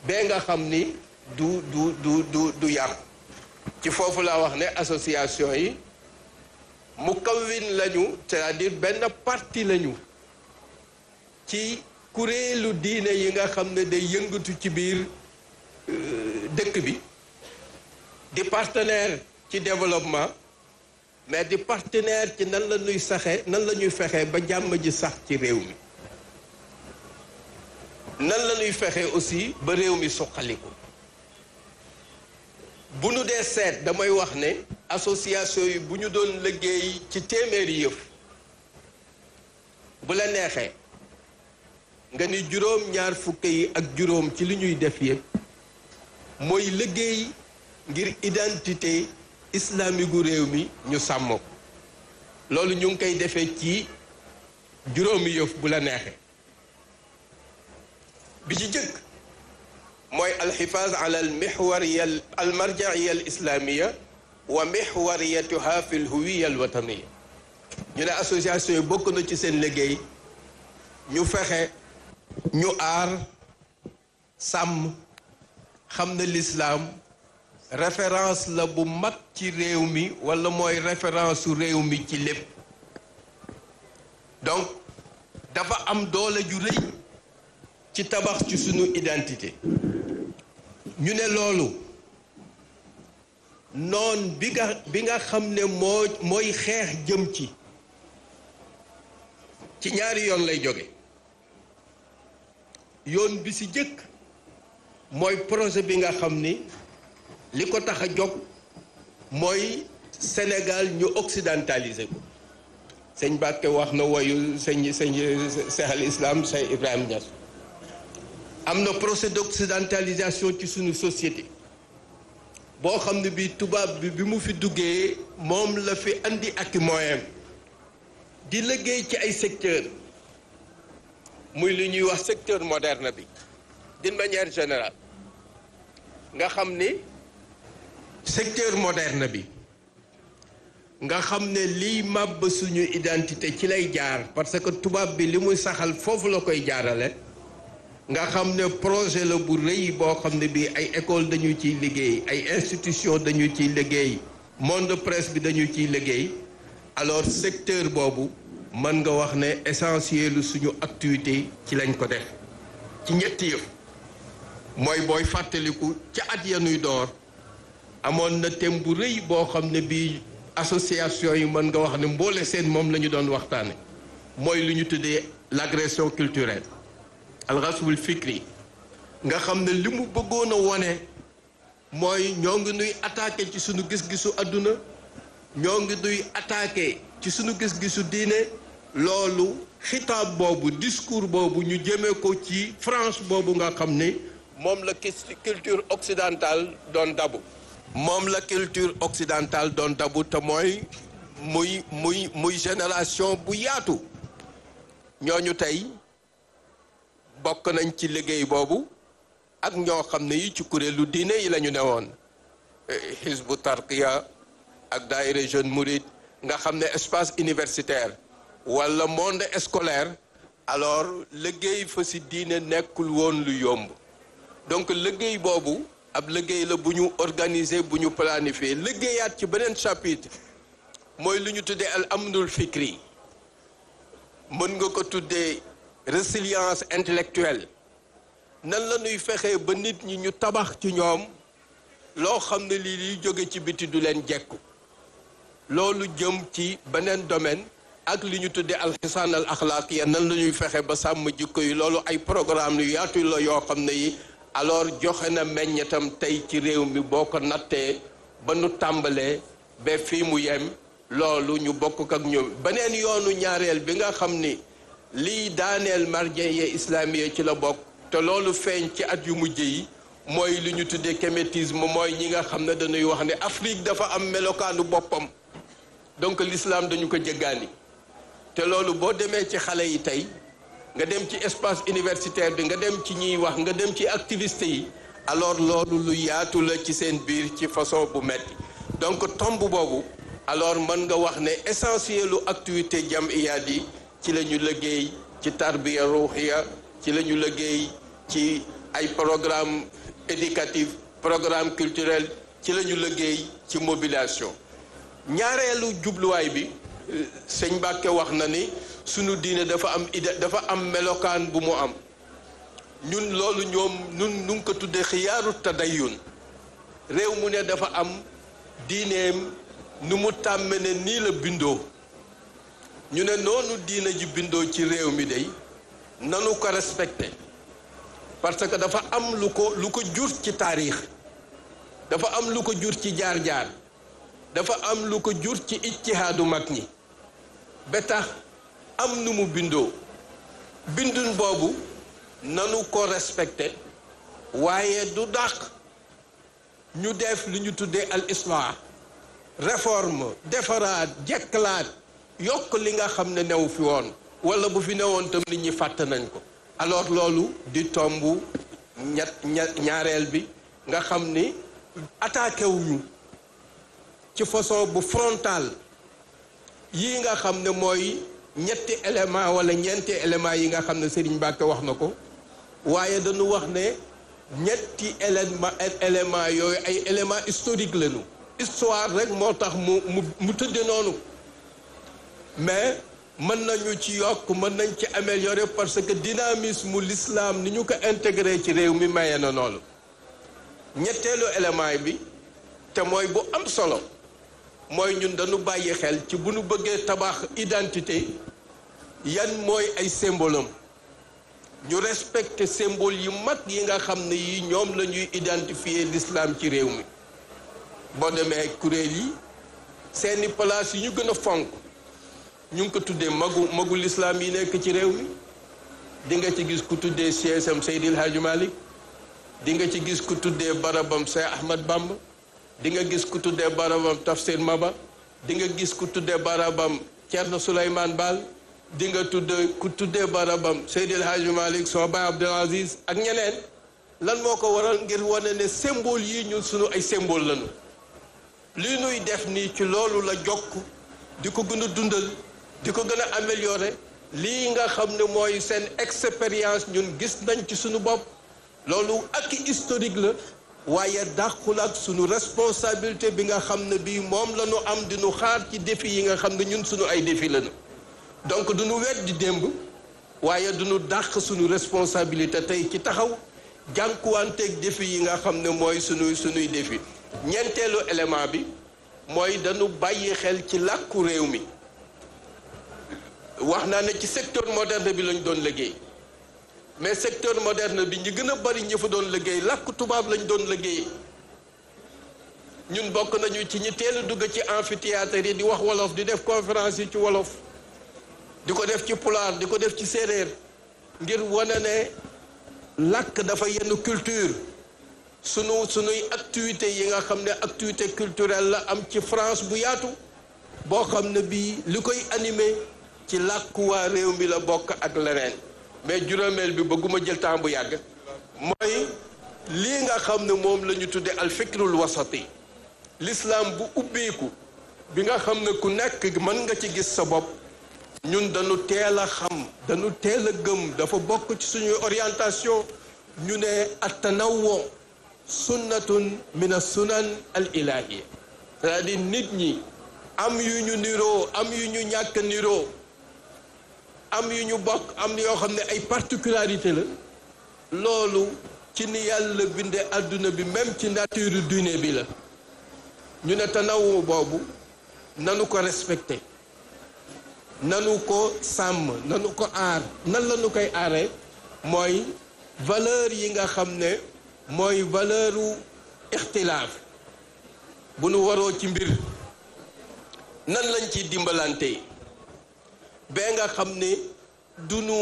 bee nga xam ni du du du du du yàqu ci foofu laa wax ne association yi mu kawwin lañu c'est-à-dire benn parti lañu ci kuréelu diine yi nga xam ne day yëngatu ci biir dëkk bi di partenaire ci développement mais di partenaire ci nan la ñuy saxe nan la ñuy fexe ba jàmm ji sax ci réew mi nan la ñuy fexe aussi ba réew mi suqaliku bu nu dee seet damay wax ne association yi bu ñu doon liggéey ci téeméeri yëf bu la neexee nga ni juróom ñaar fukk yi ak juróom ci li ñuy def yëpp mooy liggéey ngir identité islamique gu réew mi ñu sàmm ko loolu ñu ngi koy defee ci juróomi yëf bu la neexee bi ci jëkk mooy alxifaaz ala al mixwariya al marjaiya al islamiya wa mixwariyatuha fi l huwiya al wataniya ñu ne association yi bokk na ci seen liggéey ñu fexe ñu aar sàmm xam na lislaam référence la bu mag ci réew mi walla mooy référence su réew mi ci lépp donc dafa am doole ju rëy ci tabax ci sunu identité ñu ne loolu noon bi nga bi nga xam ne moo mooy xeex jëm ci ci ñaari yoon lay jóge yoon bi ci jëkk mooy projet bi nga xam ni li ko tax a jóg mooy Sénégal ñu occidentaliser ko sëñ Bakke wax na woyu sëñ sëñ Cheikh al Islam Cheikh Ibrahim Niass am na procès d'occidentalisation ci suñu société boo xam ne bi tubaab bi bi mu fi duggee moom la fi andi ak moyen di liggéey ci ay secteur muy li ñuy wax secteur moderne bi d'une manière générale nga xam ni secteur moderne bi nga xam ne liy màbb suñu identité ci lay jaar parce que tubaab bi li muy saxal foofu la koy jaarale nga xam ne projet la bu rëy boo xam ne bii ay école dañu ciy liggéey ay institution dañu ciy liggéey monde presse bi dañu ciy liggéey alors secteur boobu mën nga wax ne essentiel suñu activité ci lañ ko def ci ñetti yëf mooy booy fàttaliku ca at ya nuy door amoon na thème bu rëy boo xam ne bii association yi mën nga wax ne mboole seen moom la ñu doon waxtaane mooy lu ñu tuddee l'agression culturelle alxaswul fikri nga xam ne li mu bëggoon a wone mooy ñoo ngi nuy attaqué ci suñu gis-gisu àdduna ñoo ngi nuy attaqué ci suñu gis-gisu diine loolu xitaab boobu discours boobu ñu jëmee ko ci France boobu nga xam ne moom la culture occidentale doon dabu moom la culture occidentale doon dabu te mooy muy muy muy génération bu yaatu ñooñu tey bokk nañ ci liggéey boobu ak ñoo xam ne yi ci kuréelu diine yi la ñu newoon Hizbu Tarqiya ak daayira jeune mouride nga xam ne espace universitaire wala monde scolaire alors liggéey fa si diine nekkul woon lu yomb donc liggéey boobu ab liggéey la bu ñu organiser bu ñu planifier liggéeyaat ci beneen chapitre mooy lu ñu tuddee al amnul fikri mën nga ko tuddee résilience intellectuelle nan la ñuy fexee ba nit ñi ñu tabax ci ñoom loo xam ne lii liy jóge ci biti du leen jekku loolu jëm ci beneen domaine ak li ñu tuddee alxisaan al axlaaqiya nan la ñuy fexe ba sàmm jikko yi loolu ay programme yu yaatu la yoo xam ne yi alors joxe na meññetam tey ci réew mi boo ko nattee ba nu tàmbalee ba fii mu yem loolu ñu bokk ak ñoom beneen yoonu ñaareel bi nga xam ni lii daaneel marjeye islamiye ci la bokk te loolu feeñ ci at yu mujj yi mooy li ñu tuddee kémétisme mooy ñi nga xam ne dañuy wax ne Afrique dafa am melokaanu boppam donc l'islam dañu ko jéggaani te loolu boo demee ci xale yi tey nga dem ci espace universitaire bi nga dem ci ñiy wax nga dem ci activiste yi alors loolu lu yaatu la ci seen biir ci façon bu metti donc tomb boobu alors mën nga wax ne essentielu activité jamiyaat yi ci la ñu liggéey ci tarbiya ruuxiya ci la ñu liggéey ci ay programme éducatif programme culturel ci la ñu liggéey ci mobilisation ñaareelu jubluwaay bi sëñ Mbàkke wax na ni sunu diine dafa am ide dafa am melokaan bu mu am ñun loolu ñoom ñun nu ngi ko tuddee xiyaaru tadayun réew mu ne dafa am diineem nu mu tàmme ne nii la bindoo ñu ne noonu diine ji bindoo ci réew mi day nanu ko respecté parce que dafa am lu ko lu ko jur ci taarix dafa am lu ko jur ci jaar-jaar dafa am lu ko jur ci ijtihaadu mag ñi ba tax am nu mu bindoo bindun boobu nanu ko respecté waaye du dàq ñu def li ñu tuddee al islah réforme defaraat jekkalaat yokk li nga xam ne new fi woon wala bu fi newoon tam nit ñi fàtt nañ ko alors loolu di tomb ñett ñaareel bi nga xam ni attaqué wuñu ci façon bu frontal yii nga xam ne mooy ñetti élément wala ñeenti élément yi nga xam ne Serigne Mbacke wax na ko waaye dañu wax ne ñetti élément élément yooyu ay élément historique lañu histoire rek moo tax mu mu mu tëdde noonu mais mën nañu ci yokk mën nañ ci améliorer parce que dynamisme l'islam ni ñu ko intégré ci réew mi maye na noonu ñetteelu élément bi te mooy bu am solo mooy ñun dañu bàyyi xel ci bu nu bëggee tabax identité yan mooy ay symbole am ñu respecter symbole yu mag yi nga xam ne yi ñoom la ñuy identifier l'islam ci réew mi boo demee kuréel yi seeni place yi ñu gën a fonk ñu ngi ko tuddee magu magu l'islam yi nekk ci réew mi di nga ci gis ku tuddee CSM Seydil Hadji Malick di nga ci gis ku tuddee barabam Cheikh Ahmad Bamba di nga gis ku tuddee barabam Tafsir Maba di nga gis ku tuddee barabam Thierno Souleymane Baal di nga tuddee ku tuddee barabam Seydil Hadji Malick soo baay Abdel Aziz ak ñeneen lan moo ko waral ngir wane ne symbole yi ñun sunu ay symbole lañu li nuy def nii ci loolu la jokk di ko gën a dundal di ko gën a améliorer lii nga xam ne mooy seen expérience ñun gis nañ ci sunu bopp loolu ak historique la waaye dàqul ak sunu responsabilité bi nga xam ne bii moom la ñu am di nu xaar ci défi yi nga xam ne ñun sunu ay défi lañu donc du nu weddi démb waaye du nu dàq sunu responsabilité tey ci taxaw jànkuwanteeg défi yi nga xam ne mooy sunu sunuy défi ñeenteelu élément bi mooy dañu bàyyi xel ci làkku réew mi wax naa ne ci secteur moderne bi lañ doon liggéey mais secteur moderne bi ñi gën a bari ñi fa doon liggéey làkk tubaab lañ doon liggéey ñun bokk nañu ci ñi teel a dugg ci amphithéâtre yi di wax wolof di def conférence yi ci wolof di ko def ci pulaar di ko def ci séeréer ngir wane ne làkk dafa yenn culture sunu sunuy activité yi nga xam ne activité culturelle la am ci France bu yaatu boo xam ne bii li koy animé ci làkku waa réew mi la bokk ak leneen mais juróomeel bi bëgguma jël temps bu yàgg mooy lii nga xam ne moom la ñu tuddee al fikrul wasati l'islam bu ubbeeku bi nga xam ne ku nekk mën nga ci gis sa bopp ñun dañu teel a xam dañu teel a gëm dafa bokk ci suñuy orientation ñu ne attanawwo sunnatun min as-sunan al ilahiyya c'est-à-dire nit ñi am yu ñu niroo am yu ñu ñàkk niroo am yu ñu bokk am yoo xam ne ay particularité la loolu ci ni yàlla binde àdduna bi même ci nature diine bi la ñu ne tanawu boobu nanu ko respecté nanu ko sàmm nanu ko aar nan la nu koy aaree mooy valeur yi nga xam ne mooy valeuru ixtilaaf bu nu waroo ci mbir nan lañ ci dimbalante ba nga xam ne du nu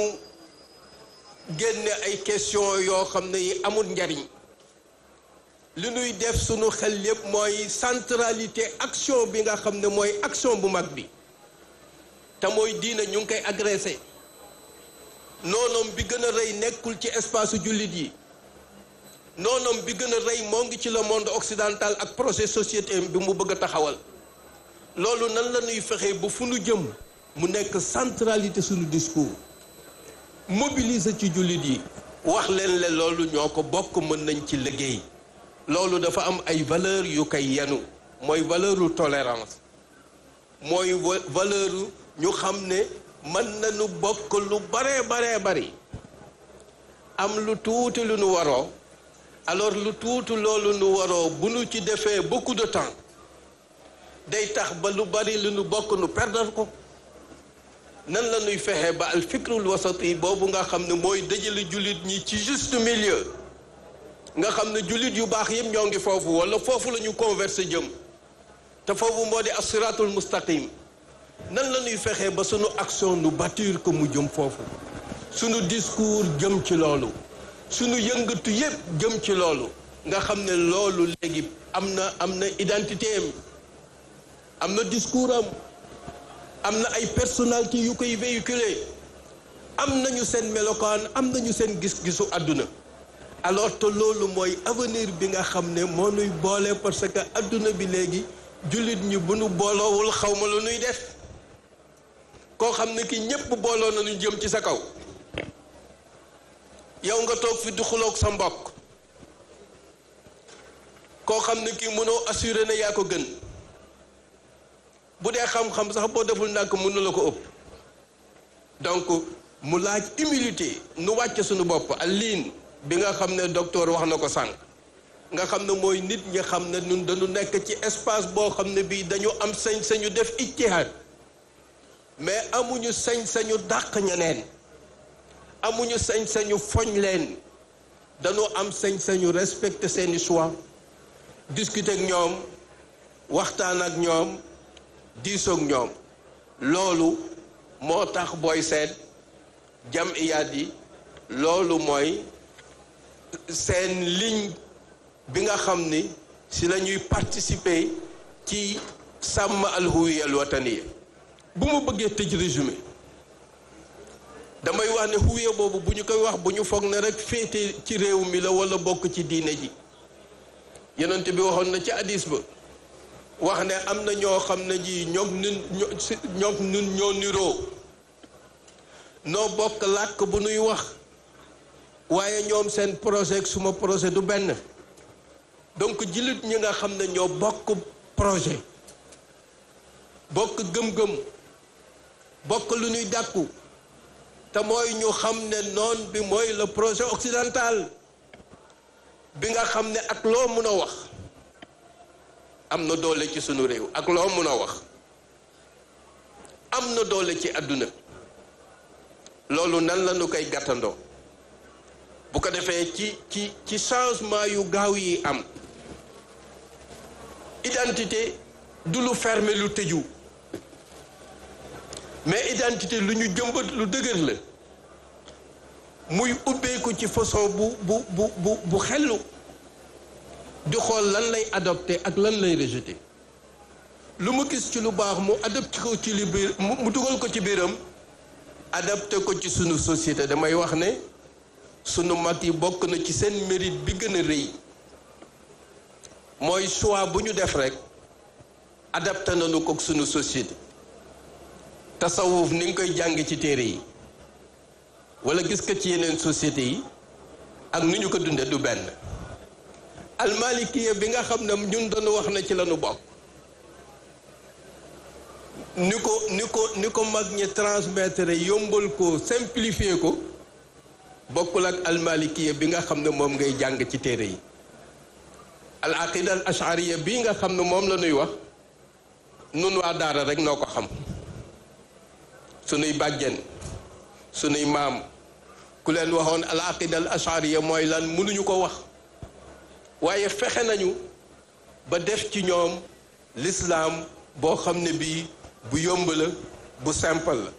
génne ay question yoo xam ne yi amul njariñ li nuy def sunu xel yépp mooy centralité action bi nga xam ne mooy action bu mag bi te mooy diina ñu ngi koy agressé noonoom bi gën a rëy nekkul ci espace jullit yi noonoom bi gën a rëy moo ngi ci le monde occidental ak projet société bi mu bëgg a taxawal loolu nan la ñuy fexe ba fu nu jëm mu nekk centralité suñu discours mobiliser ci jullit yi wax leen le loolu ñoo ko bokk mën nañ ci liggéey loolu dafa am ay valeur yu koy yenu mooy valeuru tolérance mooy valeur ñu xam ne mën nañu bokk lu baree baree bari am lu tuuti lu nu waroo alors lu tuuti loolu nu waroo bu nu ci defee beaucoup de temps day tax ba lu bari lu nu bokk nu perdre ko nan la ñuy fexe ba al fikrul wasati boobu nga xam ne mooy dajale jullit ñi ci juste milieu nga xam ne jullit yu baax yëpp ñoo ngi foofu wala foofu la ñu converser jëm te foofu moo di as-siratul mustaqim nan la ñuy fexe ba sunu action nu bâtir ko mu jëm foofu sunu discours jëm ci loolu sunu yëngatu yëpp jëm ci loolu nga xam ne loolu léegi am na am na identité am am na discours am am na ay personnalité yu koy véhiculer am nañu seen melokaan am nañu seen gis-gisu àdduna alors te loolu mooy avenir bi nga xam ne moo nuy boole parce que àdduna bi léegi jullit ñi bu nu booloowul xaw ma lu nuy def koo xam ne ki ñépp booloo nañu jëm ci sa kaw yow nga toog fi di xuloog sa mbokk koo xam ne kii mënoo assuré ne yaa ko gën bu dee xam-xam sax boo deful ndànk mënu la ko ëpp donc mu laaj humilité nu wàcc suñu bopp ak liin bi nga xam ne docteur wax na ko sànq nga xam ne mooy nit ñi xam ne ñun dañu nekk ci espace boo xam ne bii dañu am sañ-sañu def ijtihaad mais amuñu sañ-sañu dàq ñeneen amuñu sañ-sañu foñ leen dañu am sañ-sañu respecter seeni choix discuter ak ñoom waxtaan ak ñoom diisoog ñoom loolu moo tax booy seet jamiyaat yi loolu mooy seen ligne bi nga xam ni si la ñuy participer ci sàmm alhuwiya al wataniya bu ma bëggee tëj résumé damay wax ne huwiya boobu bu ñu koy wax bu ñu foog ne rek féete ci réew mi la wala bokk ci diine ji yonent bi waxoon na ci hadis ba wax ne am na ñoo xam ne ji ñoom nun ñoom nun ñoo niroo noo bokk làkk bu nuy wax waaye ñoom seen projet suma projet du benn donc jullit ñi nga xam ne ñoo bokk projet bokk gëm-gëm bokk lu ñuy dàkku te mooy ñu xam ne noon bi mooy le projet occidental bi nga xam ne ak loo mun a wax am na doole ci sunu réew ak loo mun a wax am na doole ci àdduna loolu nan la ñu koy gàttandoo bu ko defee ci ci ci changement yu gaaw yi am identité du lu fermé lu tëju mais identité lu ñu jëmbat lu dëgër la muy ubbeeku ci façon bu bu bu bu bu xellu di xool lan lay adopté ak lan lay rejeté lu mu gis ci lu baax mu adopté ko ci li biir mu dugal ko ci biiram adapté ko ci sunu société damay wax ne sunu mag yi bokk na ci seen mérite bi gën a rëy mooy choix bu ñu def rek adapté nañu ko sunu société tasawuf ni nga koy jàng ci téere yi wala gis ko ci yeneen société yi ak nu ñu ko dunde du benn almalikiya bi nga xam ne ñun dañu wax na ci lañu bokk ni ko ni ko ni ko mag ñi transmettre yombal ko simplifier ko bokkul ak almalikiya bi nga xam ne moom ngay jàng ci téere yi al aqida al ashariya bii nga xam ne moom la ñuy wax nun waa daara rek noo ko xam sunuy bàjjen sunuy maam ku leen waxoon al aqida al ashariya mooy lan mënuñu ko wax waaye fexe nañu ba def ci ñoom l'islam boo xam ne bii bu yomb la bu simple la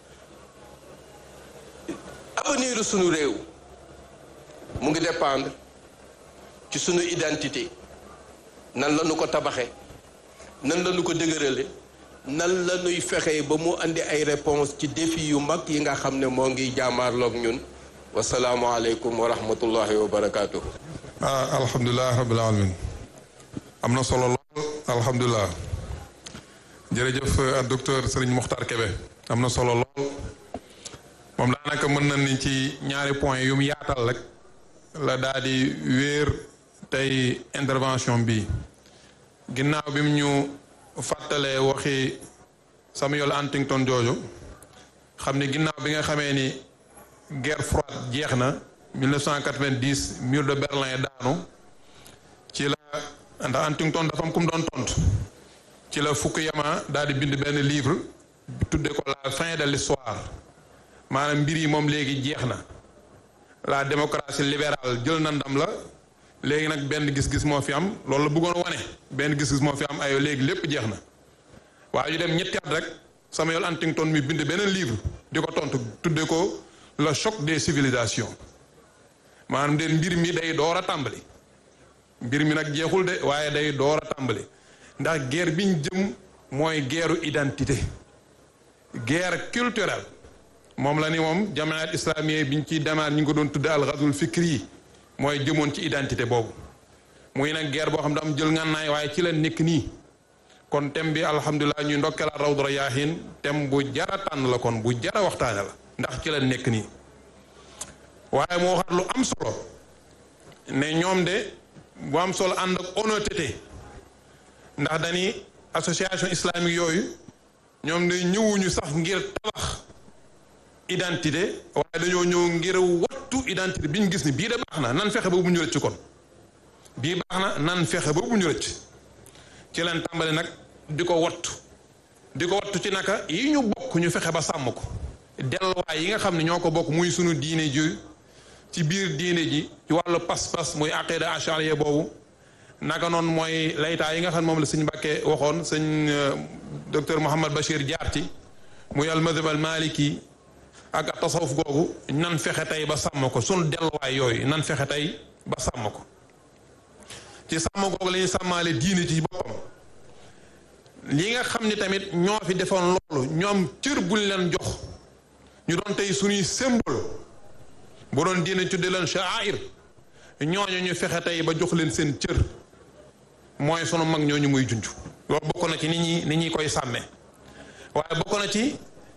avenir sunu réew mu ngi dépendre ci sunu identité nan la ñu ko tabaxe nan la ñu ko dëgërale nan la ñuy fexe ba mu andi ay réponse ci défi yu mag yi nga xam ne moo ngi jaamaarloog ñun wasalaamualeykum wa rahmatullahi wa barakaatu. ah alhamdulilah rabbil alamin am na solo lool alhamdulilah jërëjëf docteur Serigne Mokhtar Kébé am na solo lool moom daanaka mën na ni ci ñaari point yu mu yaatal rek la daal di wéer tey intervention bi ginnaaw bi mu ñu fàttalee waxi Samuel Huntington jooju xam ni ginnaaw bi nga xamee ni guerre froide jeex na 1990 mur de Berlin daanu ci la ndax Huntington dafa am ku mu doon tontu ci la Fukuyama daal di bind benn livre tudde ko la fin de l'histoire maanaam mbir yi moom léegi jeex na la démocratie libérale jël na ndam la léegi nag benn gis-gis moo fi am loolu la bëggoon wane benn gis-gis moo fi am ay léegi lépp jeex na waaye ñu dem ñetti at rek Samuel Huntington mi bind beneen livre di ko tontu tudde ko le choc des civilisations maanaam de mbir mi day door a tàmbali mbir mi nag jeexul de waaye day door a tàmbali ndax guerre biñ jëm mooy guerru identité guerre culturelle moom la ni moom jamaat islamiye biñ ciy demaat ñu ngi ko doon tudde al ghazwul fikri yi mooy jëmoon ci identité boobu muy nag guerre boo xam ne am jël ngànnaay waaye ci la nekk nii kon thème bi alhamdulilah ñuy ndokkela rawdu rayaahin thème bu jara tànn la kon bu jara waxtaane la ndax ci la nekk nii waaye moo waxaat lu am solo ne ñoom de bu am solo ànd ak honnêteté ndax dañi association islamique yooyu ñoom de ñëwuñu sax ngir tabax identité waaye dañoo ñëw ngir wattu identité bi ñu gis ni bii de baax na nan fexe ba bu ñu rëcc kon bii baax na nan fexe ba bu ñu rëcc ci leen tàmbali nag di ko wattu di ko wattu ci naka yi ñu bokk ñu fexe ba sàmm ko delluwaay yi nga xam ne ñoo ko bokk muy sunu diine ji ci biir diine ji ci wàllu pas-pas muy aqida ashariya boobu naka noonu mooy laytaa yi nga xam ne moom la sëñ Mbàkke waxoon sëñ docteur Mouhamad Bachir jaar ci muy al madhab al maliki ak tasawuf googu nan fexe tey ba sàmm ko sunu delluwaay yooyu nan fexe tey ba sàmm ko ci sàmm googu la ñuy sàmmaale diine ci boppam li nga xam ni tamit ñoo fi defoon loolu ñoom cër buñ leen jox ñu doon tey suñuy symbole bu doon diine tudde leen sha'air ñooñu ñu fexe tey ba jox leen seen cër mooy sunu mag ñooñu muy junj loolu bokk na ci ni ñuy ni ñuy koy sàmmee waaye bokk na ci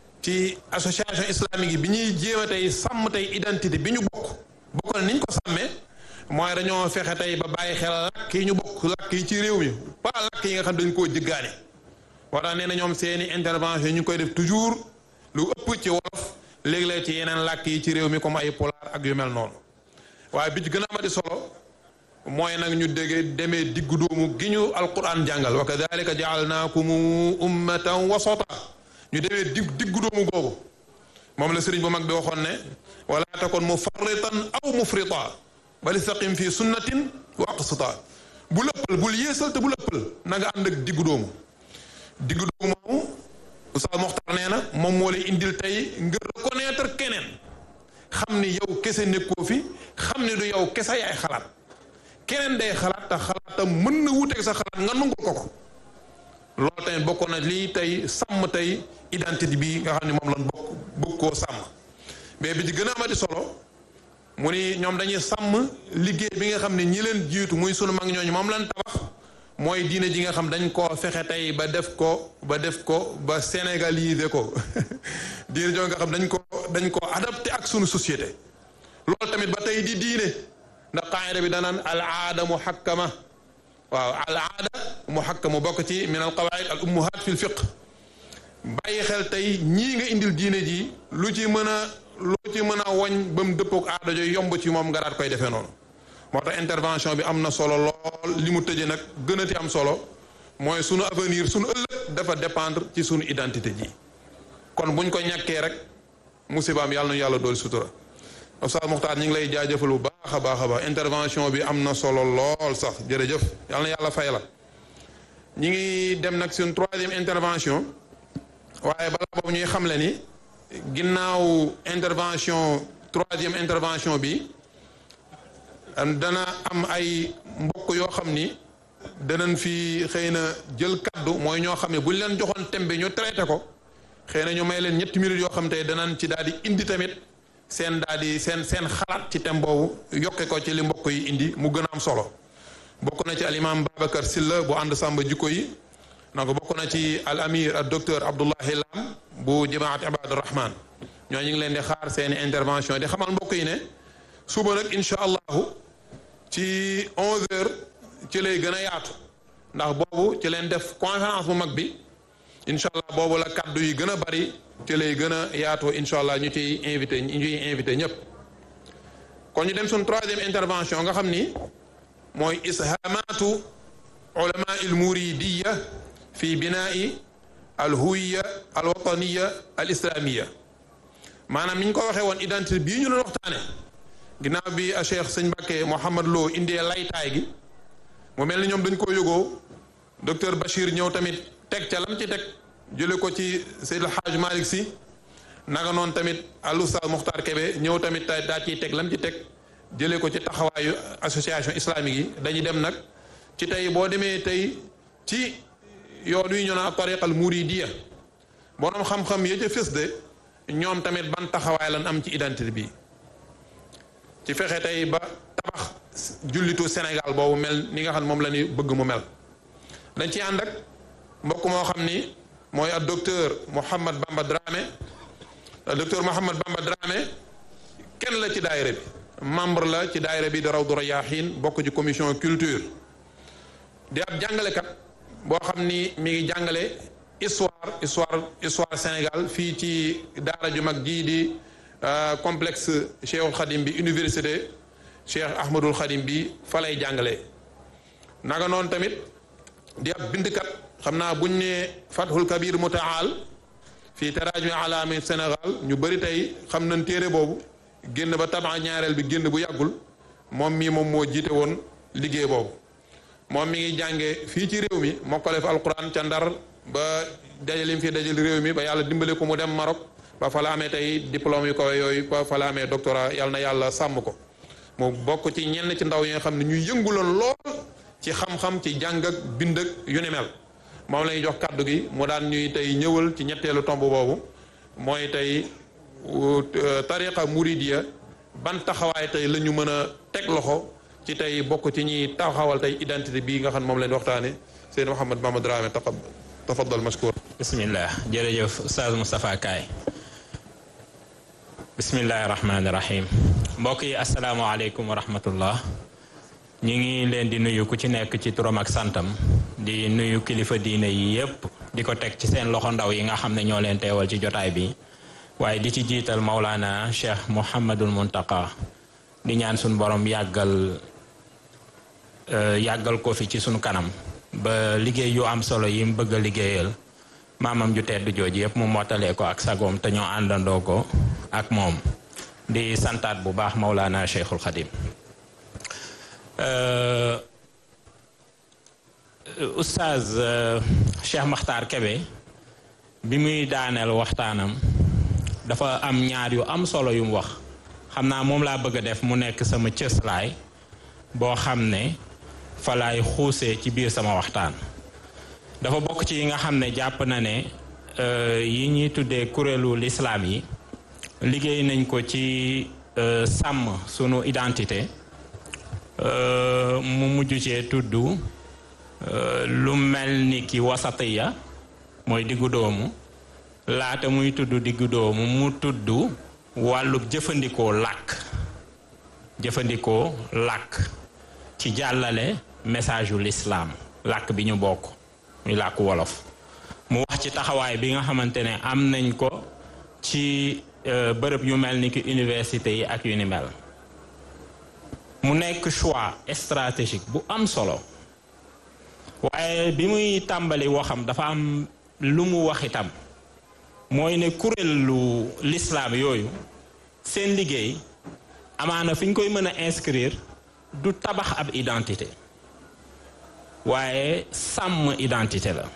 ci association islamique yi bi ñuy jéem a tey sàmm tey identité bi ñu bokk bokk na ni ñu ko sàmmee mooy dañoo fexe tey ba bàyyi xel làkk yi ñu bokk làkk yi ci réew mi pas làkk yi nga xam dañ koo jëggaane moo tax nee na ñoom seeni intervention ñu koy def toujours lu ëpp ci wolof léeg-léeg ci yeneen làkk yi ci réew mi comme ay pulaar ak yu mel noonu waaye bi ci gën a amati solo mooy nag ñu dégg demee diggu doomu gi ñu alquran jàngal wa kadalika jaalnaakum ummatan wasata ñu demee dig diggu doomu googu moom la sëriñ bu mag bi waxoon ne wala takun mufarritan aw mufrita bal istaqim fi sunnatin wa aqsita bu lëppal bul yéesal te bu lëppal na nga ànd ak diggu doomu diggu doomu moomu Oustaz Mokhtar nee na moom moo lay indil tey nga reconnaître keneen xam ni yow kese nekkoo fi xam ni du yow kese yaay xalaat keneen day xalaat te xalaatam mën na wuteeg sa xalaat nga nungul ko ko loolu tamit bokk na lii tey sàmm tey identité bi nga xam ne moom lan bokk bëgg koo sàmm mais bi ci gën a amati solo mu ni ñoom dañuy sàmm liggéey bi nga xam ne ñi leen jiitu muy sunu mag ñooñu moom lan tabax mooy diine ji nga xam dañ koo fexe tey ba def ko ba def ko ba sénégaliser ko diine joo nga xam dañ ko dañ ko adapté ak sunu société loolu tamit ba tey di diine ndax qaayida bi danaan al aada muhakkama waaw al aada muhakkama bokk ci min al qawaid al ummuhat fi l fiq bàyyi xel tey ñii nga indil diine ji lu ci mën a lu ci mën a woñ ba mu dëppook aada jooy yomb ci moom nga daat koy defee noonu moo tax intervention bi am na solo lool li mu tëjee nag gënati am solo mooy sunu avenir sunu ëllëg dafa dépendre ci sunu identité ji kon buñ ko ñàkkee rek musibaam yàlla na yàlla dool sutura Oustaz Mokhtar ñu ngi lay jaajëfal bu baax a baax a baax intervention bi am na solo lool sax jërëjëf yàlla na yàlla fay la ñi ngi dem nag suñ troisième intervention waaye balaa boobu ñuy xamle ni ginnaaw intervention troisième intervention bi dana am ay mbokk yoo xam ni danañ fi xëy na jël kaddu mooy ñoo xam ne buñ leen joxoon thème bi ñu traité ko xëy na ñu may leen ñetti minutes yoo xam te danañ ci daal di indi tamit seen daal di seen seen xalaat ci thème boobu yokke ko ci li mbokk yi indi mu gën a am solo bokk na ci al imam Babacar Silla bu ànd sàmba jikko yi donc bokk na ci al amir ak docteur Abdoulahi Lam bu jamaat Ibadur Rahman ñoo ñu ngi leen di xaar seeni intervention di xamal mbokk yi ne suba nag incha allahu ci 11h ci lay gën a yaatu ndax boobu ci leen def conférence bu mag bi incha allah boobu la kaddu yi gën a bari ci lay gën a yaatoo incha allah ñu ciy invité ñu ciy invité ñëpp. kon ñu dem suñ troisième intervention nga xam ni mooy ishamatu ulama il muridiya fi binaa'i al huwiya al wataniya al islamiya maanaam ni ñu ko waxee woon identité bii ñu doon waxtaane ginnaaw bi a cheikh sëñ Mbàkke Mouhamad Lo indee laytaay gi mu mel ni ñoom dañ koo yógoo docteur Bachir ñëw tamit teg ca lam ci teg jële ko ci Seydil Hadj Malick Sy naka noonu tamit al oustaz Mokhtar Kébé ñëw tamit daa ciy teg lam ci teg jëlee ko ci taxawaayu association islamique yi dañuy dem nag ci tey boo demee tey ci yoon wi ñu naan tariqal muridiya borom xam-xam ya ca fës de ñoom tamit ban taxawaay lan am ci identité bi ci fexe tey ba tabax jullitu Sénégal boobu mel ni nga xam moom la ñu bëgg mu mel dañ ci ànd ak mbokk moo xam ni mooy ak docteur Mouhamad Bamba Dramé docteur Mouhamad Bamba Dramé kenn la ci daayira bi membre la ci daayira bi di Rawdu Rayaahiin bokk ci commission culture di ab jàngalekat boo xam ni mi ngi jàngale histoire histoire histoire Sénégal fii ci daara ju mag jii di complexe Cheikhul Khadim bi université Cheikh Ahmadul Khadim bi fa lay jàngale naka noonu tamit di ab bindkat xam naa buñ ne Fathul Kabir Mutaal fii taraajumi alaami Sénégal ñu bëri tey xam nañ téere boobu génn ba tabax ñaareel bi génn bu yàggul moom mii moom moo jiite woon liggéey boobu moom mi ngi jànge fii ci réew mi mokkale fi alquran ca ndar ba dajalim fi dajal réew mi ba yàlla dimbale ko mu dem Maroc ba fa la amee tey diplôme yu ko yooyu ba fa la amee doctorat yàlla na yàlla sàmm ko mu bokk ci ñenn ci ndaw yi nga xam ne ñuy yënguloon lool ci xam-xam ci jàng ak bind ak yu ni mel moom la ñuy jox kàddu gi mu daan ñuy tey ñëwal ci ñetteelu tomb boobu mooy tey tariqa muridiya ban taxawaay tey la ñu mën a teg loxo ci tey bokk ci ñi taxawal tey identité bii nga xam moom leen waxtaane Seydou Mouhamed Mamadou Dramé taqab tafaddal mashkur bismillah jërëjëf Oustaz Moustapha Kaay bismillahi rahmaani rahim mbokk yi asalaamaaleykum wa rahmatullah ñu ngi leen di nuyu ku ci nekk ci turam ak santam di nuyu kilifa diine yi yépp di ko teg ci seen loxo ndaw yi nga xam ne ñoo leen teewal ci jotaay bi waaye di ci jiital Maulana Cheikh Mouhamadul Muntaka di ñaan suñu borom yàggal yàggal ko fi ci suñu kanam ba liggéey yu am solo yi mu bëgg a liggéeyal maamam ju tedd jooju yëpp mu mottalee ko ak sagoom te ñoo àndandoo ko ak moom di santaat bu baax Maulana Cheikhul Khadim Oustaz Cheikh Makhtar Kébé bi muy daaneel waxtaanam dafa am ñaar yu am solo yu mu wax xam naa moom laa bëgg a def mu nekk sama cëslaay boo xam ne fa laay xuusee ci biir sama waxtaan dafa bokk ci yi nga xam ne jàpp na ne yi ñuy tuddee kuréelu lislaam yi liggéey nañ ko ci sàmm sunu identité mu mujj cee tudd lu mel ni ki wasatiya mooy diggu doomu laata muy tudd diggu doomu mu tudd wàllu jëfandikoo làkk jëfandikoo làkk ci jàllale message yu lislaam làkk bi ñu bokk muy làkk wolof mu wax ci taxawaay bi nga xamante ne am nañ ko ci bërëb yu mel ni ki université yi ak yu ni mel mu nekk choix stratégique bu am solo waaye bi muy tàmbali waxam dafa am lu mu wax itam mooy ne kuréelu lislaam yooyu seen liggéey amaana fi ñu koy mën a inscrire du tabax ab identité waaye sàmm identité la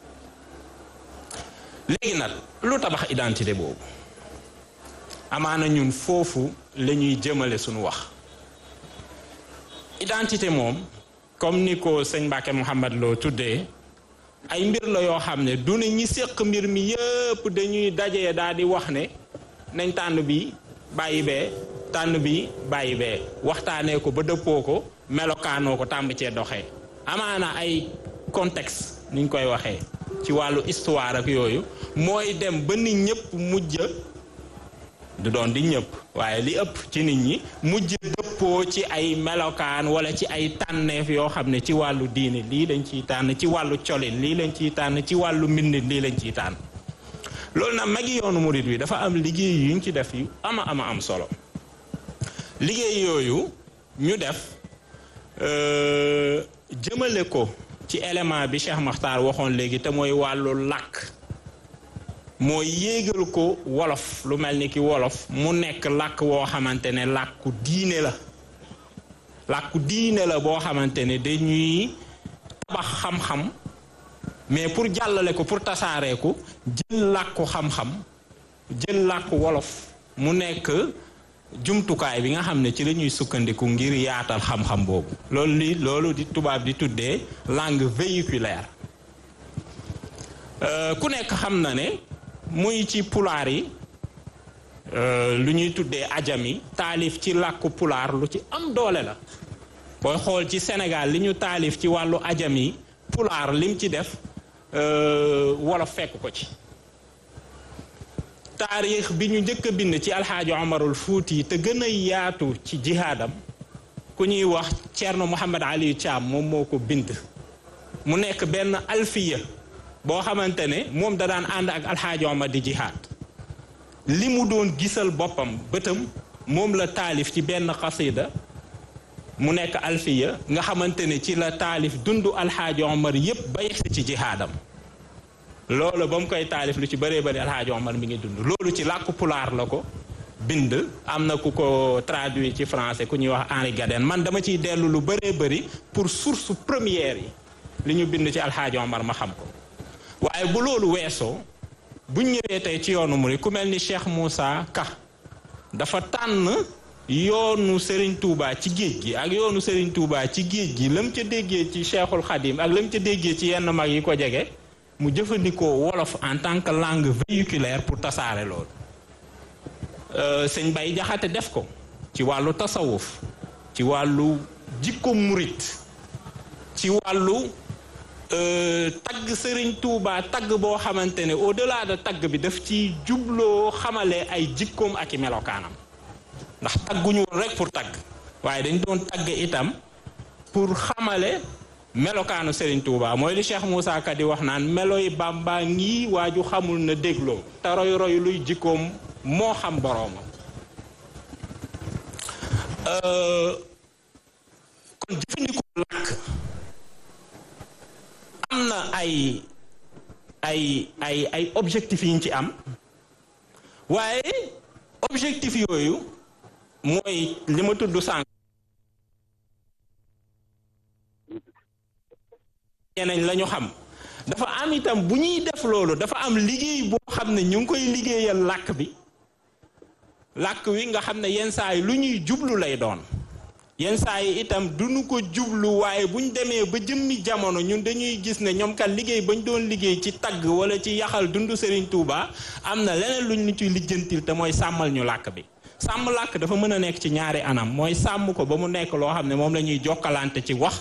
léegi nag lu tabax identité boobu amaana ñun foofu la ñuy jëmale suñu wax identité moom comme ni ko sëñ Mbacke Mouhamad loo tuddee ay mbir la yoo xam ne du ne ñi séq mbir mi yëpp dañuy dajee daal di wax ne nañ tànn bi bàyyi bee tànn bi bàyyi bee waxtaanee ko ba dëppoo ko melokaanoo ko tàmb cee doxee amaana ay contexte niñ koy waxee ci wàllu histoire ak yooyu mooy dem ba nit ñëpp mujj du doon di ñëpp waaye li ëpp ci nit ñi mujj dëppoo ci ay melokaan wala ci ay tànneef yoo xam ne ci wàllu diine lii lañ ciy tànn ci wàllu colin lii lañ ciy tànn ci wàllu mbindin lii lañ ciy tànn loolu nag magi yoonu murit bi dafa am liggéey yuñ ci def yu ama ama am solo liggéey yooyu ñu def jëmale ko ci élément bi Cheikh Makhtar waxoon léegi te mooy wàllu làkk mooy yéegal ko wolof lu mel ni ki wolof mu nekk làkk woo xamante ne làkku diine la làkku diine la boo xamante ne dañuy tabax xam-xam mais pour jàllale ko pour tasaaree ko jël làkku xam-xam jël làkku wolof mu nekk jumtukaay bi nga xam ne ci la ñuy sukkandiku ngir yaatal xam-xam boobu loolu li loolu di tubaab di tuddee langue véhiculaire ku nekk xam na ne muy ci pulaar yi lu ñuy tuddee ajam yi taalif ci làkku pulaar lu ci am doole la booy xool ci Sénégal li ñu taalif ci wàllu ajam yi pulaar lim ci def wolof fekk ko ci taarix bi ñu njëkk a bind ci alxaaji omarul fuuti te gën a yaatu ci jihaadam ku ñuy wax Ceerno Mouhamad Ali Thiam moom moo ko bind mu nekk benn alfiya boo xamante ne moom da daan ànd ak alxaaji omar di jihaad li mu doon gisal boppam bëtam moom la taalif ci benn xasida mu nekk alfiya nga xamante ne ci la taalif dundu alxaaji omar yépp ba yegsi ci jihaadam loolu ba mu koy taalif lu ci bëree bëri alxaaji omar mi ngi dund loolu ci làkku pulaar la ko bind am na ku ko traduit ci français ku ñuy wax Henri Gaden man dama ciy dellu lu bëree bëri pour source première yi li ñu bind ci alxaaji omar ma xam ko waaye bu loolu weesoo buñ ñëwee tey ci yoonu murid ku mel ni Cheikh Moussa Ka dafa tànn yoonu Serigne Touba ci géej gi ak yoonu Serigne Touba ci géej gi lam ca déggee ci Cheikhul Khadim ak lam ca déggee ci yenn mag yi ko jege mu jëfandikoo wolof en tant que langue véhiculaire pour tasaare loolu sëñ Bay Jaxate def ko ci wàllu tasawuf ci wàllu jikko murit ci wàllu tagg sëriñ Touba tagg boo xamante ne au delà de tagg bi daf ci jubloo xamale ay jikkoom ak i melokaanam ndax tagguñu woon rek pour tagg waaye dañ doon tagg itam pour xamale melokaanu sëriñ Touba mooy li Cheikh Moussa Ka di wax naan meloy Bàmba ngi waaju xamul na dégloo te roy roy luy jikkoom moo xam boroomam kon jëfandikoo làkk am na ay ay ay ay objectifs yi ñu ci am waaye objectif yooyu mooy li ma tudd sànq ñeneen la ñu xam dafa am itam bu ñuy def loolu dafa am liggéey boo xam ne ñu ngi koy liggéeyal làkk bi làkk wi nga xam ne yenn saa yi lu ñuy jublu lay doon yenn saa yi itam duñu ko jublu waaye bu ñu demee ba jëmmi jamono ñun dañuy gis ne ñoom kat liggéey bañ doon liggéey ci tagg wala ci yaxal dundu Serigne Touba am na leneen luñ ñu ciy lijjantil te mooy sàmmal ñu làkk bi sàmm làkk dafa mën a nekk ci ñaari anam mooy sàmm ko ba mu nekk loo xam ne moom la ñuy jokkalante ci wax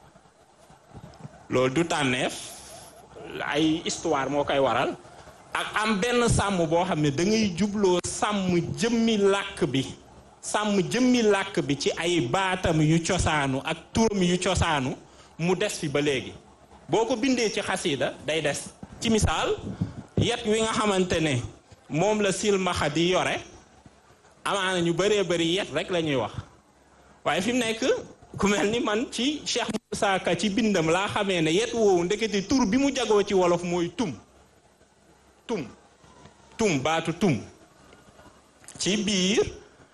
loolu du tànneef ay histoire moo koy waral ak am benn sàmm boo xam ne da ngay jubloo sàmm jëmmi làkk bi sàmm jëmmi làkk bi ci ay baatam yu cosaanu ak turam yu cosaanu mu des fi ba léegi boo ko bindee ci xasida day des ci misaal yet wi nga xamante ne moom la silmaxa di yore amaana ñu bëree bëri yet rek la ñuy wax waaye fi mu nekk ku mel ni man ci Cheikh Moussa Ka ci bindam laa xamee ne yet woowu ndekete tur bi mu jagoo ci wolof mooy tum tum tum baatu tum ci biir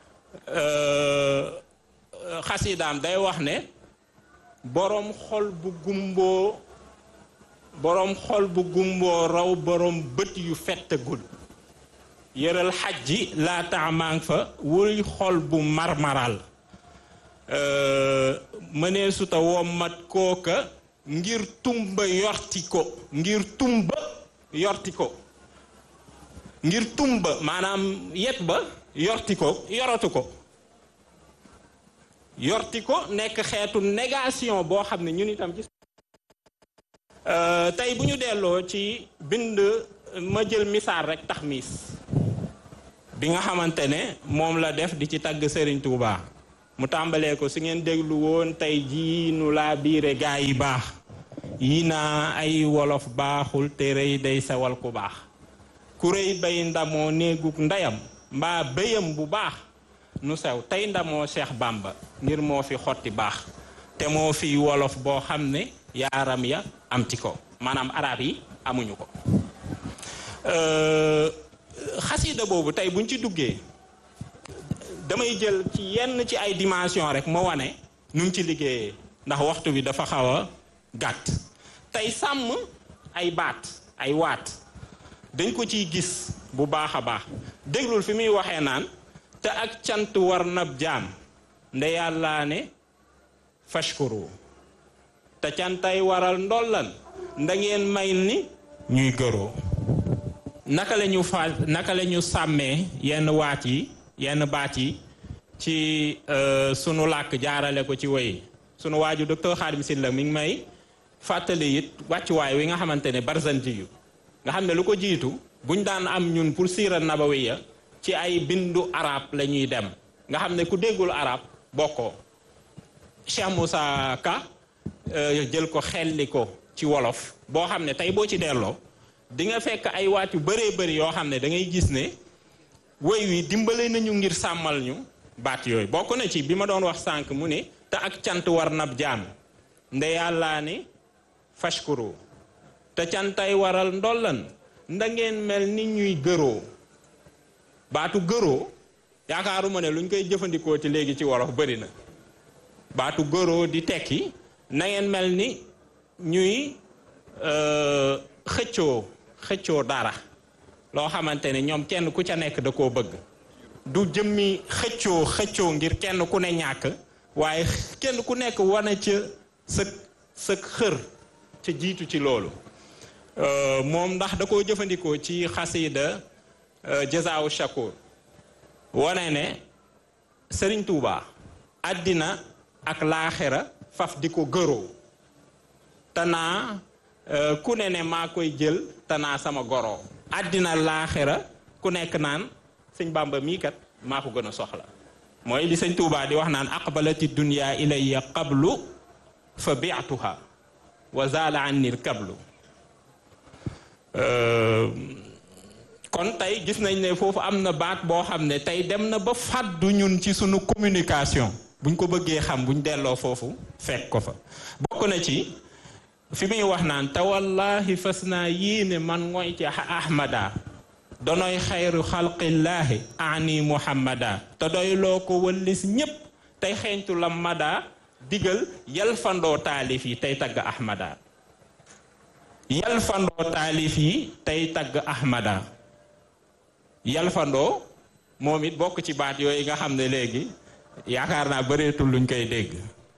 xasidaam day wax ne boroom xol bu gumboo boroom xol bu gumboo raw boroom bët yu fettagul yëral xaj ji laa taamaang fa wuy xol bu marmaral mënee suta wommat kooka ngir tumba yorti ko ngir tumba yorti ko ngir tumba maanaam yet ba yorti ko yoratu ko yorti ko nekk xeetu négation boo xam ne ñun itam ci tey bu ñu delloo ci bind ma jël misaal rek tax miis bi nga xamante ne moom la def di ci tagg Serigne Touba mu tàmbalee ko su ngeen déglu woon tey jii nu laa biire gaa yi baax yi naa ay wolof baaxul te rëy day sewal ku baax ku rëy bay ndamoo néeguk ndeyam mbaa béyam bu baax nu sew tey ndamoo Cheikh Bamba ngir moo fi xotti baax te moo fi wolof boo xam ne yaaram ya am ci ko maanaam arab yi amuñu ko xasida boobu tey buñ ci duggee damay jël ci yenn ci ay dimension rek ma wane nu mu ci liggéeyee ndax waxtu bi dafa xaw a gàtt tey sàmm ay baat ay waat dañ ko ciy gis bu baax a baax déglul fi muy waxee naan te ak cant war nab jaam nde yàllaa ne fashkuru te cantay waral ndollan nda ngeen may ni ñuy gëroo naka la ñu fa naka la ñu sàmmee yenn waat yi yenn baat yi ci sunu làkk jaarale ko ci woy sunu waaju docteur Khadim Sylla mi ngi may fàttali it wàccuwaay wi nga xamante ne barzanji yu nga xam ne lu ko jiitu buñ daan am ñun pour siira nabawiya ci ay bindu arab la ñuy dem nga xam ne ku déggul arab bokkoo Cheikh Moussa Ka jël ko xelli ko ci wolof boo xam ne tey boo ci delloo di nga fekk ay waat yu bëree bëri yoo xam ne da ngay gis ne woy wi dimbale nañu ngir sàmmal ñu baat yooyu bokk na ci bi ma doon wax sànq mu ne te ak cant war nab jaam nde yàllaa ne fashkuru te cantay waral ndollan nda ngeen mel ni ñuy gëroo baatu gëroo yaakaaruma ne luñ koy jëfandikoo ci léegi ci wolof bëri na baatu gëroo di tekki na ngeen mel ni ñuy xëccoo xëccoo dara loo xamante ne ñoom kenn ku ca nekk da koo bëgg du jëmmi xëccoo xëccoo ngir kenn ku ne ñàkk waaye kenn ku nekk wane ca sëg sëg xër ca jiitu ci loolu moom ndax da koo jëfandikoo ci xasida jazaawu shakur wane ne sëriñ Tuuba àddina ak laaxira faf di ko gëroo tanaa ku ne ne maa koy jël tanaa sama goro àddina laaxira ku nekk naan sëñ Bàmba mii kat maa ko gën a soxla mooy li sëñ Tuubaa di wax naan aqbalati dunya ilayya qablu fa bi'tuha wa zaala anni kablu kon tey gis nañ ne foofu am na baat boo xam ne tey dem na ba fàddu ñun ci sunu communication buñ ko bëggee xam buñ delloo foofu fekk ko fa bokk na ci fi muy wax naan te wallahi fas naa yéene man ngoy ci ahmada donoy xayru xalqillaahi ani muhammada te doy loo ko wëllis ñépp tey xeeñtu la mada digal yalfandoo taalif yi tey tagg ahmada yalfandoo taalif yi tey tagg ahmada yalfandoo moom it bokk ci baat yooyu nga xam ne léegi yaakaar naa bëreetul luñ koy dégg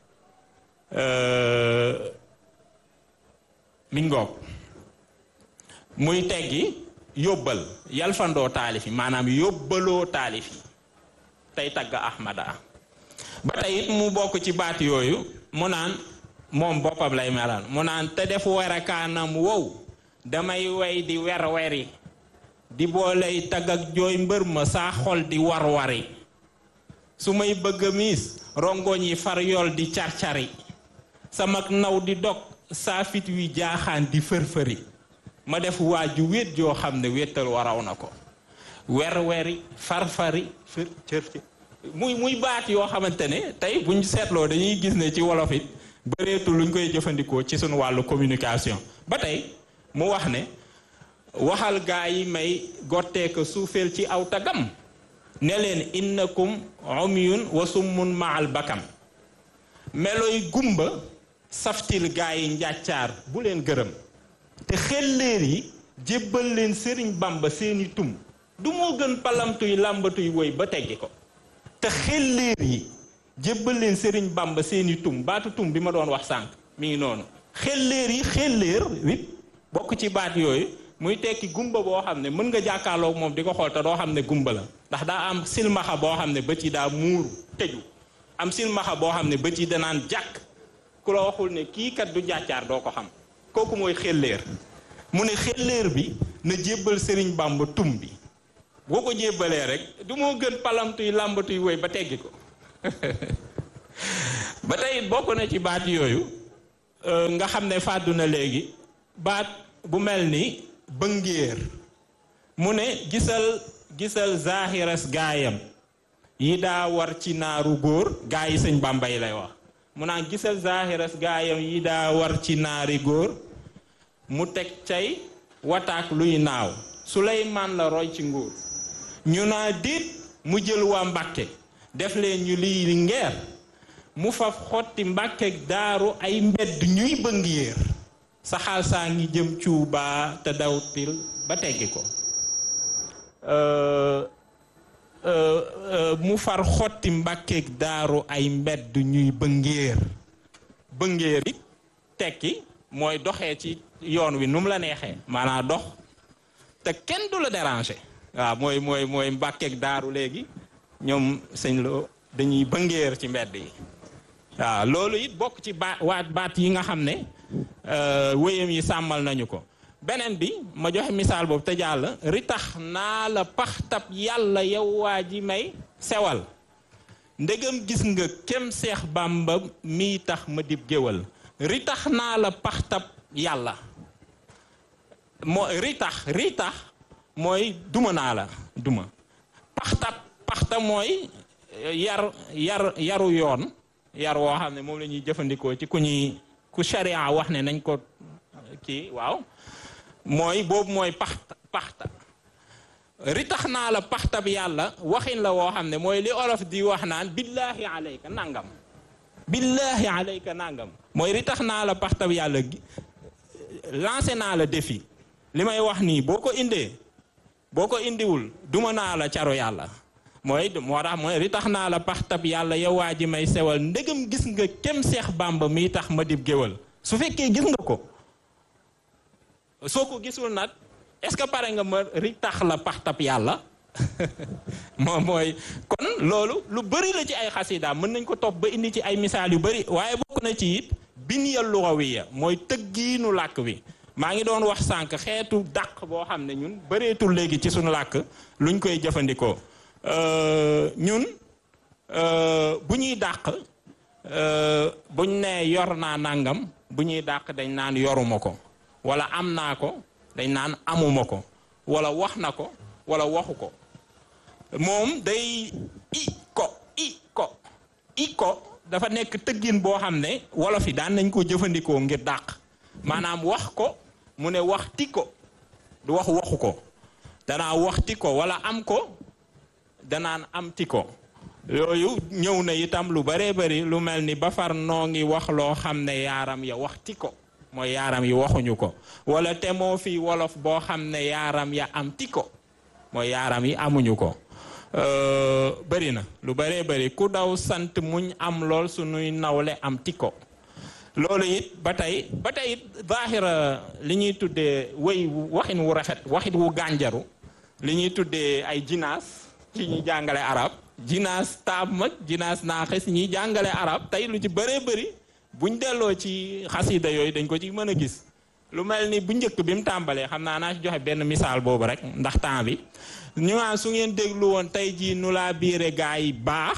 mi ngoog muy teggi yóbbal yalfandoo taalif yi maanaam yóbbaloo taalif yi tey tagg ahmada ba tey it mu bokk ci baat yooyu mu naan moom boppam lay melal mu naan te def werakaanam wow damay wey di wer weri di booley tagg ak jooy mbër ma saa xol di war wari su may bëgg a miis rongoñ yi far yool di car-cari sama naw di dog saa fit wi jaaxaan di fër-fëri ma def waaju wéet joo xam ne wéetal waraw na ko wer-weri far-fari fër cër muy muy baat yoo xamante ne tey buñ seetloo dañuy gis ne ci wolof it bëreetul luñ koy jëfandikoo ci sunu wàllu communication ba tey mu wax ne waxal gaa yi may gotteeka suufeel ci aw tagam ne leen innakum umyun wa summun maal bakam meloy gumba saftil gaa yi njàccaar bu leen gërëm te xelleer yi jébbal leen sëriñ bamba seeni tum du moo gën palamtuy làmbatuy woy ba teggi ko te xelleer yi jébbal leen sëriñ bamba seeni tum baatu tum bi ma doon wax sànq mi ngi noonu xelleer yi xelleer it bokk ci baat yooyu muy tekki gumba boo xam ne mën nga jàkkaarloog moom di ko xool te doo xam ne gumba la ndax daa am silmaxa boo xam ne bët yi daa muuru tëju am silmaxa boo xam ne bët yi danaan jàkk ku la waxul ne kii kat du jàccaar doo ko xam kooku mooy xelleer mu ne xelleer bi na jébbal sëriñ bàmba tum bi boo ko jébbalee rek du moo gën palamtuy làmbatuy woy ba teggi ko ba tey bokk na ci baat yooyu nga xam ne fàddu na léegi baat bu mel ni bëngéer mu ne gisal gisal zahiras gaayam yi daa war ci naaru góor gaa yi sëñ Bàmba yi lay wax mu naan gisal zahiras gaayam yi daa war ci naari góor mu teg cay wataak luy naaw Suleymaan la roy ci nguur ñu naa diit mu jël waa Mbàkke def leen ñu lii ngeer mu faf xotti Mbàkke daaru ay mbedd ñuy bëngéer saxaal saa ngi jëm cuubaa te dawtil ba teggi ko mu far xotti mbàkkeeg daaru ay mbedd ñuy bëngéer bëngéer yi tekki mooy doxee ci yoon wi nu mu la neexee maanaam dox te kenn du la déranger waaw mooy mooy mooy mbàkkeeg daaru léegi ñoom sëñ loo dañuy bëngéer ci mbedd yi waaw loolu it bokk ci baat waat baat yi nga xam ne wéyam yi sàmmal nañu ko beneen bi ma joxe misaal boobu te jàll ritax naa la paxtab yàlla yow waa ji may sewal ndegam gis nga kem seex bàmba mii tax ma dib géwal ritax naa la paxtab yàlla moo ritax ritax mooy duma naa la duma paxtab paxta mooy yar yar yaru yoon yar woo xam ne moom la ñuy jëfandikoo ci ku ñuy ku sharia wax ne nañ ko kii waaw mooy boobu mooy paxta paxta ritax naa la paxtab yàlla waxin la woo xam ne mooy li olof di wax naan billaahi alayka nangam billaahi alayka nangam mooy ritax naa la paxtab yàlla lancé naa la défi li may wax nii boo ko indee boo ko indiwul duma naa la caro yàlla mooy moo tax mooy ritax naa la paxtab yàlla yow waa ji may sewal ndegam gis nga kem seex bàmba mi tax ma dib géwal su fekkee gis nga ko soo ko gisul nag est-ce que pare nga ma ri tax la paxtab yàlla moom mooy kon loolu lu bëri la ci ay xasida mën nañ ko topp ba indi ci ay misaal yu bëri waaye bokk na ci it binya lugawiya mooy tëggiinu làkk wi maa ngi doon wax sànq xeetu dàq boo xam ne ñun bëreetul léegi ci suñu làkk luñ koy jëfandikoo ñun bu ñuy dàq buñ nee yor naa nangam bu ñuy dàq dañ naan yoruma ko wala am naa ko dañ naan amuma ko wala wax na ko wala waxu ko moom day i ko i ko i ko dafa nekk tëggin boo xam ne wolof yi daan nañ ko jëfandikoo ngir dàq maanaam wax ko mu ne waxti ko du wax waxu ko danaa waxti ko wala am ko danaan amti ko yooyu ñëw na itam lu baree bari lu mel ni ba far noo ngi wax loo xam ne yaaram ya waxti ko mooy yaaram yi waxuñu ko wala te moo fi wolof boo xam ne yaaram ya am ti ko mooy yaaram yi amuñu ko bëri na lu bëree bëri ku daw sant muñ am lool suñuy nawle am ti ko loolu it ba tey ba tey it zaahira li ñuy tuddee wéy waxin wu rafet waxit wu gànjaru li ñuy tuddee ay jinaas ci ñuy jàngale arab jinaas taab mag jinaas naaxis ñuy jàngale arab tey lu ci bëree bëri buñ delloo ci xasida yooyu dañ ko ci mën a gis lu mel ni bu njëkk bi mu tàmbalee xam naa naa ci joxe benn misaal boobu rek ndax temps bi ñu naan su ngeen déglu woon tey jii nu laa biire gaa yi baax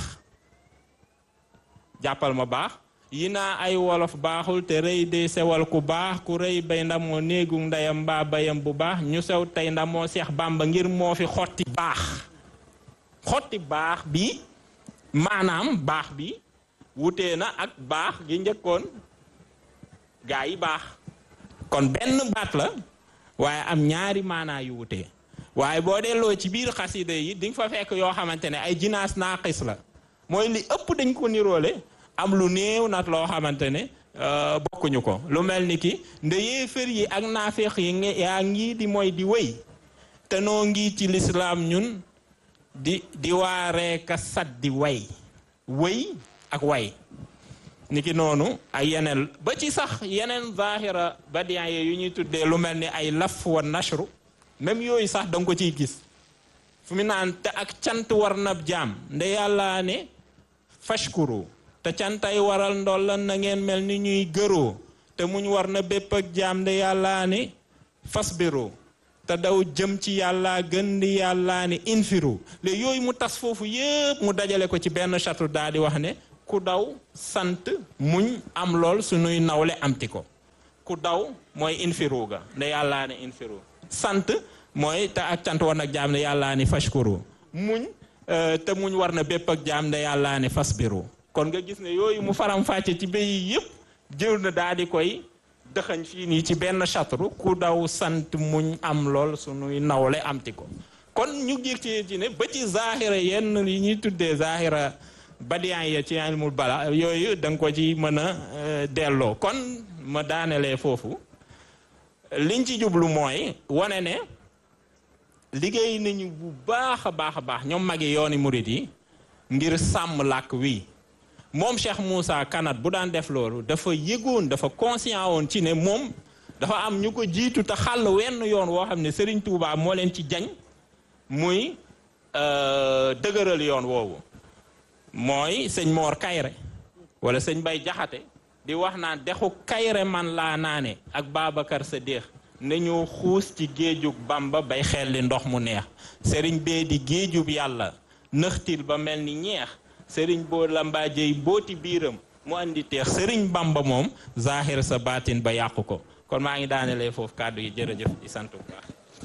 jàppal ma baax yi naa ay wolof baaxul te rëy de sewal ku baax ku rëy bay ndamoo néegu ndeyam mbaa bayam bu baax ñu sew tey ndamoo seex bàmba ngir moo fi xotti baax xotti baax bi maanaam baax bi wutee na ak baax gi njëkkoon gaa yi baax kon benn baat la waaye am ñaari maanaa yu wutee waaye boo delloo ci biir xasida yi di nga fa fekk yoo xamante ne ay jinaas naaqis la mooy li ëpp dañ ko niroole am lu néew nag loo xamante ne bokkuñu ko lu mel ni ki nde yéefar yi ak naafeex yi yaa ngi di mooy di wéy te noo ngi ci lislaam ñun di di waaree ka sat di way wéy ak way niki noonu ay yeneen ba ci sax yeneen zahira badiyan yu ñuy tuddee lu mel ni ay laf wa nashru même yooyu sax danga ko ciy gis fu mu naan te ak cant war na jaam nde yàlla ne fashkuru te cantay waral ndollan na ngeen mel ni ñuy gëroo te muñ war na bépp ak jaam nde yàlla ne fasbiru te daw jëm ci yàlla gën di yàllaa ni infiru léegi yooyu mu tas foofu yépp mu dajale ko ci benn chatu daal di wax ne ku daw sant muñ am lool sunuy nawle amti ko ku daw mooy infiru ga ne yàllaa ne infiru sant mooy te ak cant war nag jaam ne yàllaa ni fashkuru muñ te muñ war na bépp ak jaam ne yàllaa ne fasbiru kon nga gis ne yooyu mu faram fàcce ci béy yépp jël na daal di koy dëxañ fii nii ci benn chatru ku daw sant muñ am lool sunuy nawle amti ko kon ñu gis ci ci ne ba ci zahira yenn yi ñuy tuddee zahira badiyan ya ci ilmul bala yooyu da nga ko ci mën a delloo kon ma daanelee foofu liñ ci jublu mooy wane ne liggéey nañu bu baax a baax a baax ñoom magi yooni murit yi ngir sàmm làkk wi moom Cheikh Moussa Kanat bu daan def loolu dafa yëgoon dafa conscient woon ci ne moom dafa am ñu ko jiitu te xàll wenn yoon woo xam ne Serigne Touba moo leen ci jañ muy dëgëral yoon woowu mooy sëñ Mor Kayre wala sëñ Bay Jaxate di wax naan dexu Kayre man laa naane ak Babacar sa déex nañu xuus ci géejug Bamba bay xelli ndox mu neex sëriñ bee di géejub yàlla nëxtil ba mel ni ñeex sëriñ boo lambaajey booti biiram mu andi teex sëriñ Bamba moom zahir sa baatin ba yàqu ko kon maa ngi daanelee foofu kàddu yi jërëjëf di sant bu baax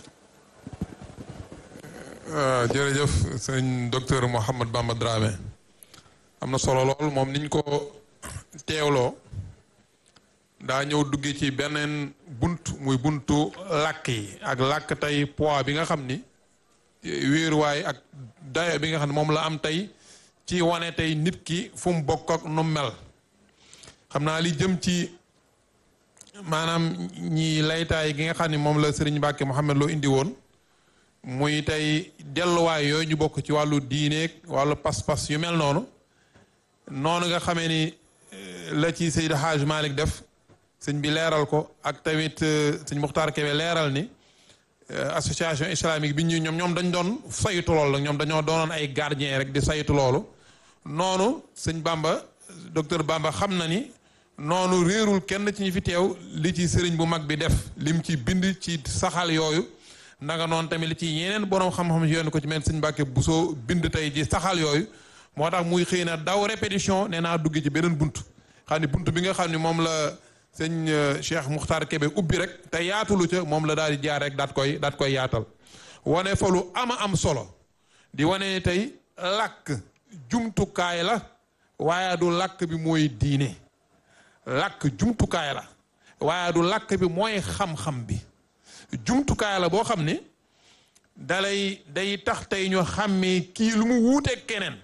jërëjëf sëñ docteur Mouhamed Bamba Dramé am na solo lool moom niñ ko teewloo daa ñëw dugge ci beneen bunt muy buntu làkk yi ak làkk tey poids bi nga xam ni wéeruwaay ak dayo bi nga xam ne moom la am tey ci wane tey nit ki fu mu bokk ak nu mel xam naa li jëm ci maanaam ñi laytaay gi nga xam ne moom la Serigne Mbacke Mouhamed loo indi woon muy tey delluwaay yooyu ñu bokk ci wàllu diineeg wàllu pas-pas yu mel noonu noonu nga xamee ni la ci Seydi Hadj Malick def sëñ bi leeral ko ak tamit sëñ Muxtaar Kebe leeral ni association islamique bi ñu ñoom ñoom dañ doon saytu loolu ñoom dañoo doonoon ay gardien rek di saytu loolu noonu sëñ Bamba docteur Bamba xam na ni noonu réerul kenn ci ñi fi teew li ci sëriñ bu mag bi def lim ci bind ci saxal yooyu nanga noonu tamit li ci yeneen borom xam-xam yoon ko ci mel sëñ Mbàkke Buso bind tey ci saxal yooyu moo tax muy xëy na daw répétition nee naa dugg ci beneen bunt xam ni bunt bi nga xam ni moom la sëñ Cheikh Muxtaar Kebe ubbi rek te yaatulu ca moom la daal di jaar rek daat koy daat koy yaatal wane fa lu ama am solo di wane ni tey làkk jumtukaay la waaye du làkk bi mooy diine làkk jumtukaay la waaye du làkk bi mooy xam-xam bi jumtukaay la boo xam ni dalay day tax tey ñu xàmmee kii lu mu wuuteeg keneen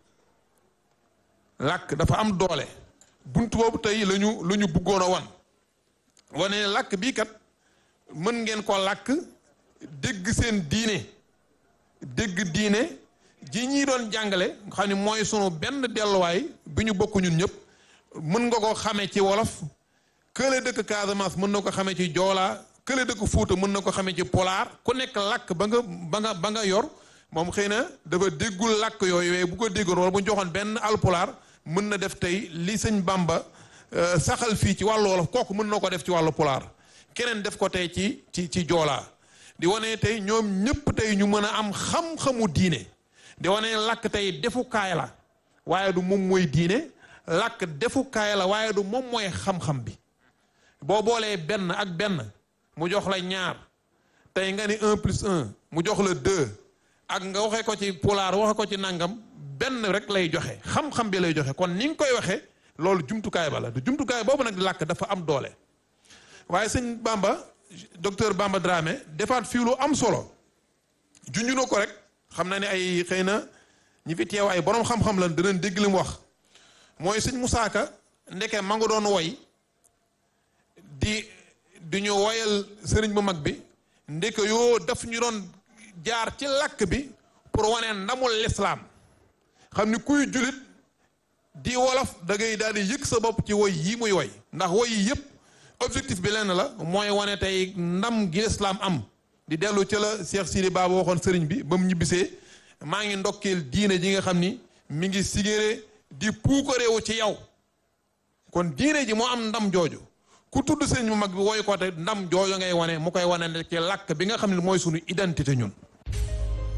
làkk dafa am doole bunt boobu tey lañu lu ñu bëggoon a wan wane ne làkk bii kat mën ngeen ko làkk dégg seen diine dégg diine ji ñi doon jàngale nga xam ne mooy sunu benn delluwaay bi ñu bokk ñun ñëpp mën nga ko xamee ci wolof kële dëkk Casamance mën na ko xamee ci joolaa kële dëkk Fuuta mën na ko xamee ci polaar ku nekk làkk ba nga ba nga ba nga yor moom xëy na dafa déggul làkk yooyu waaye bu ko déggoon wala bu ñu joxoon benn alpulaar mën na def tey li sëñ Bamba saxal fii ci wàllu wolof kooku mën na ko def ci wàllu pulaar keneen def ko tey ci ci ci joolaa di wane tey ñoom ñëpp tey ñu mën a am xam-xamu diine di wane làkk tey defukaay la waaye du moom mooy diine làkk defukaay la waaye du moom mooy xam-xam bi boo boolee benn ak benn mu jox la ñaar tey nga ni un plus un mu jox la deux ak nga waxe ko ci pulaar waxe ko ci nangam benn rek lay joxe xam-xam bi lay joxe kon ni nga koy waxee loolu jumtukaay ba la du jumtukaay boobu nag làkk dafa am doole waaye sëñ Bamba docteur Bamba Dramé defaat fii lu am solo junju na ko rek xam na ne ay xëy na ñi fi teew ay borom xam-xam lan danañ dégg li mu wax mooy sëñ Musaa Ka ndeke ma nga doon woy di di ñu woyal sëriñ bu mag bi ndeke yoo daf ñu doon jaar ci làkk bi pour wane ndamul lislaam xam ni kuy julit di wolof da ngay daal di yëg sa bopp ci woy yi muy woy ndax woy yi yëpp objectif bi lenn la mooy wane tey ndam gi lislaam am di dellu ci la Cheikh Sidi Baba waxoon sëriñ bi ba mu ñibbisee maa ngi ndokkeel diine ji nga xam ni mi ngi sigéré di puukareewu ci yow kon diine ji moo am ndam jooju ku tudd sëñ bu mag bi woy ko te ndam jooju ngay wane mu koy wane ne ci làkk bi nga xam ne mooy suñu identité ñun